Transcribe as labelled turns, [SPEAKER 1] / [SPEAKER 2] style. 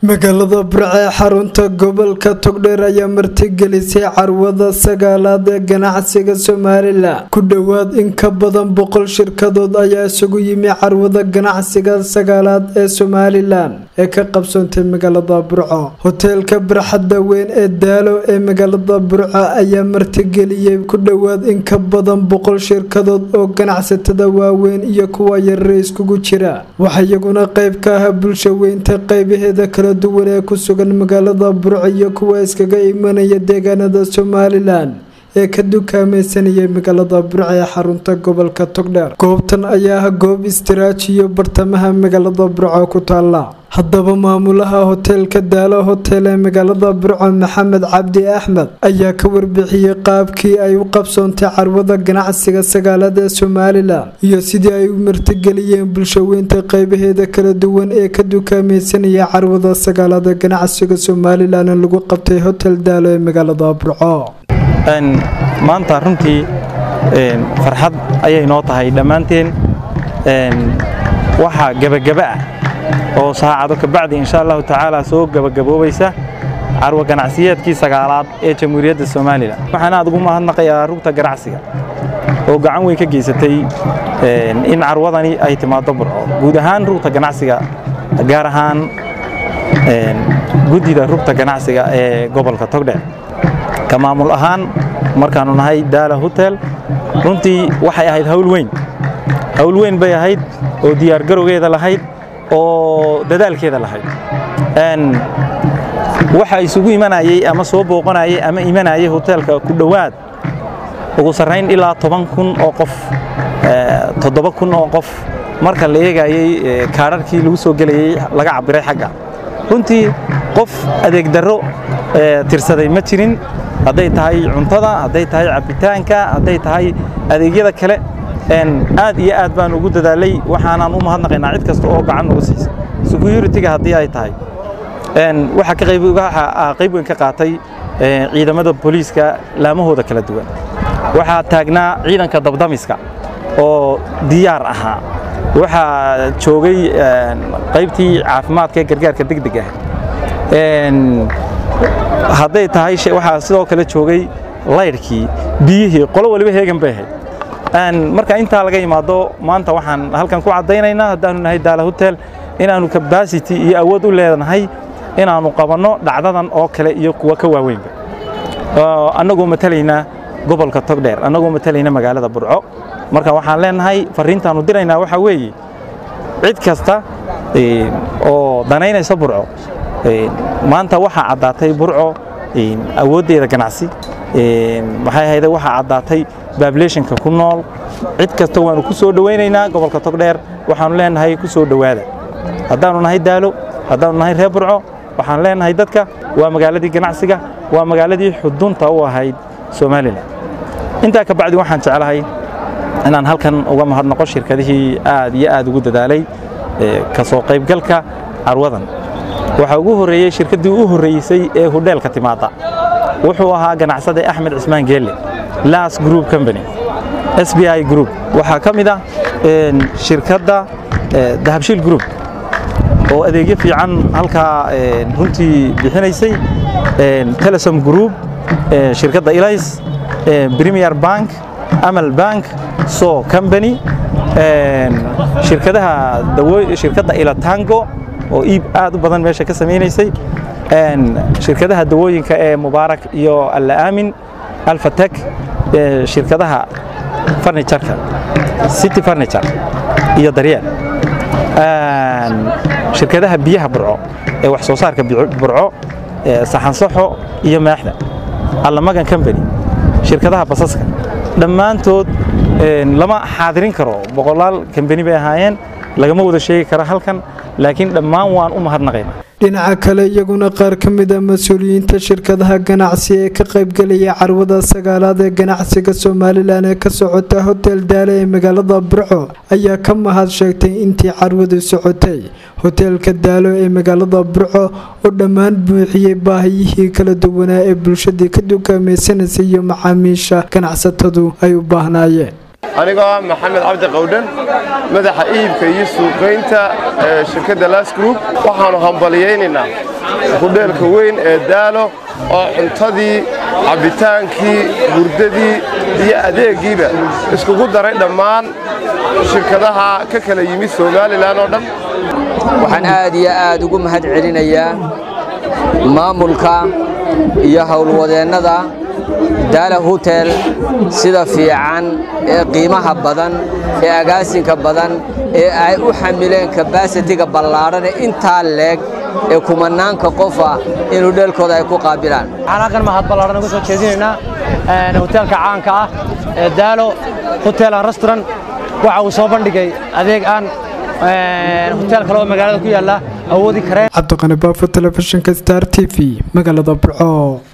[SPEAKER 1] magaalada burco ee xarunta gobolka togdheer ayaa martigelisay carwada sagaalaad ee ganacsiga somalilan ku dhowaad in ka badan boqol shirkadood ayaa isugu yimi carwada ganacsiga sagaalaad ee somalilan ee ka qabsoontay magaalada burco hoteelka barxadda weyn ee daalo ee magaalada burco ayaa martigeliyey ku dhowaad in ka badan boqol shirkadood oo ganacsatada waaweyn iyo kuwa yarare iskugu jira waxaa iyaguna qayb ka ah bulsha weynta qaybaheeda kala duwan ee ku sugan magaalada burco iyo kuwa iskaga imanaya deegaanada somalilan ee ka dukaamaysanayay magaalada burco ee xarunta gobolka togdheer goobtan ayaa ah goob istiraajiyo bartamaha magaalada burco ku taala haddaba maamulaha hoteelka daalo hotel ee magaalada burco maxamed cabdi axmed ayaa ka warbixiyey qaabkii ay u qabsoontay carwada ganacsiga sagaalaad ee somalilan iyo sidii ay u martigeliyeen bulshaweynta qaybaheeda kala duwan ee ka dukaamaysanaya carwada sagaalaad ee ganacsiga somalilan ee lagu qabtay hotel daalo ee magaalada burco
[SPEAKER 2] maanta runtii farxad ayay noo tahay dhammaanteen waxaa gebagaba ah oo saacado kabacdi insha allahu tacaala soo gebagaboobaysa carwo ganacsiyeedkii sagaalaad ee jamhuuriyadda somalilan waxaan aad ugu mahadnaqayaa rugta ganacsiga oo gacan weyn ka geysatay in carwadani ay timaado burco guud ahaan rugta ganacsiga gaar ahaan guddida rugta ganacsiga ee gobolka togdheer ka maamul ahaan markaannu nahay daala hotel runtii waxay ahayd hawl weyn hawl weyn bay ahayd oo diyaargarowgeeda lahayd oo dadaalkeeda lahayd waxa isugu imanayey ama soo booqanayey ama imanayey hoteelka ku dhowaad ugu sarrayn ilaa toban kun oo qof toddoba kun oo qof marka la eegayey kaadharkii lagu soo gelayey laga cabbiray xagga runtii qof adeeg darro tirsaday ma jirin hadday tahay cuntada hadday tahay cabbitaanka hadday tahay adeegyada kale aad iyo aad baan ugu dadaalay waxaanaan u mahadnaqaynaa cid kasta oo gacan uga siisa security-ga haddii ay tahay waxaa qayb weyn ka qaatay ciidamada booliiska laamahooda kala duwan waxaa taagnaa ciidanka dabdamiska oo diyaar ahaa waxaa joogay qaybtii caafimaadka ee gargaarka degdeg ah hadday tahay waxaa sidoo kale joogay laydhkii biyihii qolo waliba heegan bay ahayd marka intaa laga imaado maanta waxaan halkan ku caddaynaynaa haddaanu nahay daala hotel inaannu kabasity iyo awood u leedahay inaannu qabanno dhacdadan oo kale iyo kuwa ka waaweynba annagoo matalaynaa gobolka togdheer annagoo matalayna magaalada burco marka waxaan leenahay farriintaannu diraynaa waxaa weeye cid kasta oo danaynaysa burco maanta waxaa caddaatay burco awooddeeda ganacsi maxay ahayde waxaa caddaatay babulationka ku nool cid kasta waannu ku soo dhowaynaynaa gobolka togdheer waxaannu leenahay ku soo dhowaada haddaannu nahay daalo haddaannu nahay reer burco waxaan leenahay dadka waa magaaladii ganacsiga waa magaaladii xudunta u ahayd somalilan intaa ka bacdi waxaan jeclahay inaan halkan uga mahadnaqo shirkadihii aad iyo aad ugu dadaalay ka soo qaybgalka carwadan waxaa ugu horreeyey shirkaddii u horreysay ee hudheelka timaadda wuxuu ahaa ganacsade axmed cismaan geelle las group company s b i group waxaa ka mid ah shirkadda dahabshiil group oo adeegyo fiican halkaa runtii bixinaysay telesom group shirkadda ilays premier bank amal bank so company shirkadaha shirkadda ilatango oo iib aad u badan meesha ka samaynaysay shirkadaha dawooyinka ee mubaarak iyo alla aamin alfatek shirkadaha farnijarka city farniture iyo daryeel shirkadaha biyaha burco ee wax soo saarka burco saxansaxo iyo maaxda allamagan company shirkadaha basaska dhammaantood lama xaadirin karo boqolaal kambani bay ahaayeen lagama wada sheegi karo halkan laakiin dhammaan waan u mahadnaqaynaa
[SPEAKER 1] dhinaca kale iyaguna qaar ka mid a mas-uuliyiinta shirkadaha ganacsi ee ka qaybgelaya carwada sagaalaad ee ganacsiga somalilan ee ka socota hotel daale ee magaalada burco ayaa ka mahad sheegtay intii carwadu socotay hoteelka daalo ee magaalada burco oo dhammaan buuxiyey baahiyihii kala duwanaa ee bulshadii ka dukaamaysanaysa iyo macaamiisha ganacsatadu ay u baahnaayeen
[SPEAKER 3] anigoo ah maxamed cabdi qawdhan madaxa iibka iyo suuqaynta ee shirkadda las group waxaannu hambaliyaynaynaa hudheelka weyn ee daalo oo cuntadii cabbitaankii hurdadii iyo adeeggiiba iskugu daray dhammaan shirkadaha ka kala yimid somalilan oo dhan
[SPEAKER 4] waxaan aad iyo aad ugu mahad celinayaa maamulka iyo howlwadeennada daala hutel sida fiican ee qiimaha badan ee agaasinka badan ee ay u xamileen kabasitiga ballaadhan ee intaa leeg ee kumanaanka qofa in hudheelkooda ay ku qaabilaan
[SPEAKER 5] waxaan halkan mahad ballaadhan uga soo jeedinaynaa hoteelka caanka ah ee daalo hotel and restaurant waxa uu soo bandhigay adeeg aan hotel kale oo magaalada ku yaalla awoodi kareen
[SPEAKER 1] cabdiqani baafo telefishinka star t v magaalada burco